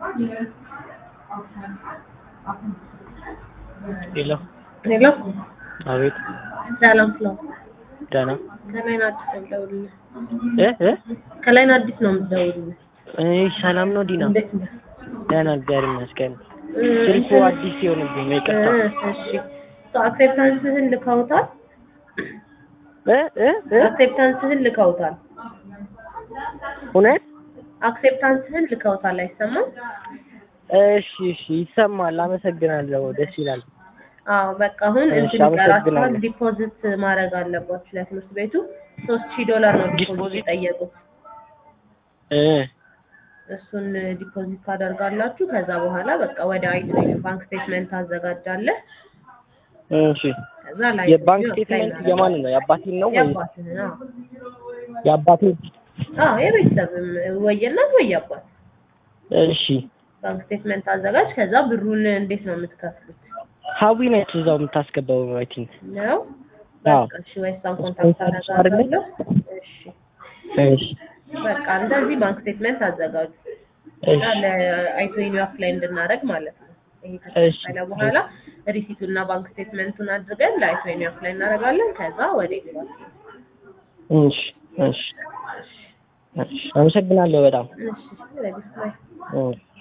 ሄሎ ሄሎ አቤት ሰላም ፍለው ደህና ከላይ ነው አዲስ ነው የምደውልልህ። እ እ ከላይ ነው አዲስ ነው የምደውልልህ። እይ ሰላም ነው ዲና እንዴት ነህ? ደህና እግዚአብሔር ይመስገን እ፣ ስልኩ እንትን- አዲስ ሲሆንብኝ ነው ይቅርታ እ፣ እሺ አክሴፕታንስህን ልከውታል። እ እ እ አክሴፕታንስህን ልከውታል። እውነት አክሴፕታንስህን ልከውታል። አይሰማም? እሺ እሺ ይሰማል አመሰግናለሁ ደስ ይላል አዎ በቃ አሁን እሺ፣ እንትን ይቀራችኋል። አመሰግናለሁ። ዲፖዚት ማድረግ አለባችሁ ለትምህርት ቤቱ ሶስት ሺህ ዶላር ነው ዲፖዚት ዲፖዚት? የጠየቁት። እ እሱን ዲፖዚት ታደርጋላችሁ። ከዛ በኋላ በቃ ወደ አይቶ ባንክ ስቴትመንት ታዘጋጃለህ። እሺ ከዛ ላይ የባንክ ስቴትመንት የማን ነው የአባቴን ነው ወይ የአባትህን አዎ የአባቴን አዎ የቤተሰብም ወይ የእናት ወይ የአባት እሺ ባንክ ስቴትመንት አዘጋጅ። ከዛ ብሩን እንዴት ነው የምትከፍሉት? ሀዊ ነች እዛው የምታስገባው አይ ቲንክ ነው አዎ በቃ እሺ፣ ወይ እሷን ኮንታክት አደርጋለሁ። እሺ እሺ በቃ እንደዚህ ባንክ ስቴትመንት አዘጋጁ እና እሺ ለአይቶኒ አፕላይ እንድናደርግ ማለት ነው። ይሄ እሺ ከተከፈለ በኋላ ሪሲቱን እና ባንክ ስቴትመንቱን አድርገን ለአይቶኒ አፕላይ እናደርጋለን። ከዛ ወደ ይገባል። እሺ እሺ እሺ አመሰግናለሁ በጣም እሺ ለዲስፕላይ እሺ